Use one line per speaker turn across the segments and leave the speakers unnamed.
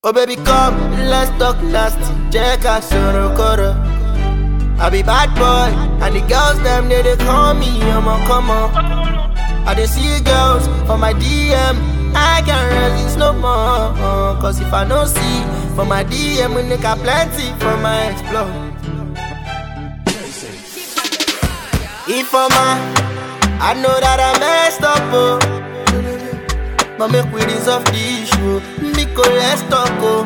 Oh baby come, let's talk nasty Check out Sorokoro I be bad boy And the girls them they, they call me I'm a come on I dey see girls for my DM I can't resist no more Cause if I no see For my DM we make a plenty for my explore If I'm a, I know that I messed up oh but make we resolve the issue Miko, let's talk, oh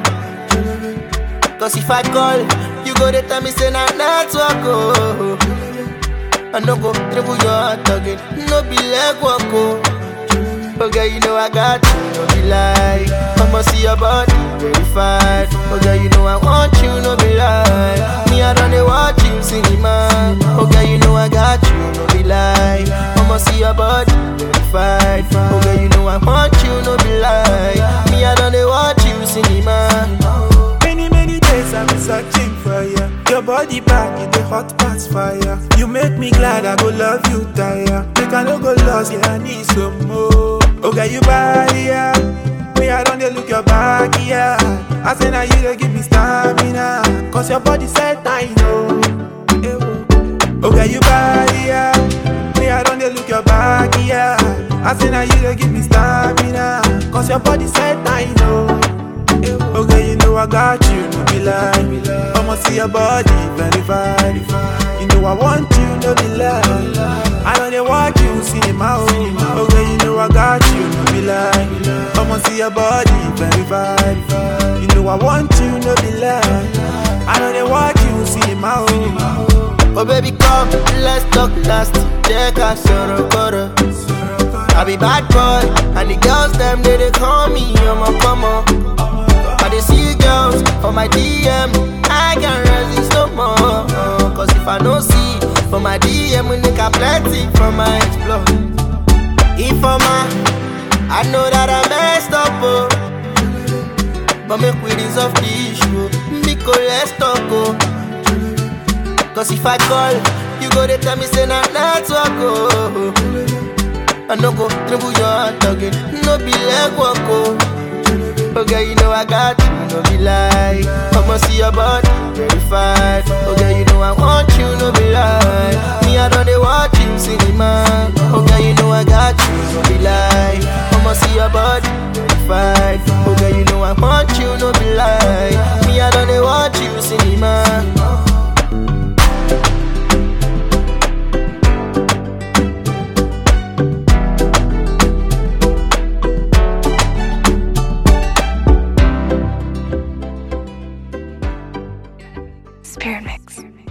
Cause if I call, you go to tell me say na network, oh I no go dribble your heart again No be leg walk, oh Okay, you know I got you, no be lie I'ma see your body verified Okay, you know I want you, no be lie Me, I don't dey watch you cinema Okay, you know I got you, no be lie I'ma see your body verified Okay, you know I want you, no be lie Me, I don't dey watch you cinema
Many, many days I've been searching for you. Your body back in the hot past fire. You make me glad I go love you, tire. Make I no go lost, yeah, I need some more. Okay, you buy, yeah. Me, I don't dey look your back, yeah. I say now you dey give me stamina. Cause your body said I know. Eh, oh. Okay, you buy, yeah. Me, I don't dey look your back, yeah. I say now you dey give me stamina. Cause your body said I know. Okay, you know I got you, no be lie. I'ma see your body verified. You know I want you, no be lie. I know they watch you, cinema. Oh. Okay, you know I got you, no be lie. I'ma see your body verified. You know I want you, no be lie. I know they watch you, cinema. Oh.
Oh baby come, let's talk nasty Check out Sorokoro I be bad boy And the girls them they, they call me I'm a come on I dey see girls for my DM I can't resist no more Cause if I no see For my DM we make a plenty from my explore If I'm a I know that I messed up oh But make we resolve the issue Miko let's talk oh Cause if I call You go to tell me say na network oh I no go dribble your heart again No be leg walk oh Okay, you know I got you, no be lie I'ma see your body verified Okay, you know I want you, no be lie Me, I don't dey watch you cinema Okay, you know I got you, no be lie I'ma see your body verified Okay, you know I want you, no be lie Me, I don't dey watch you cinema
Spirit Mix.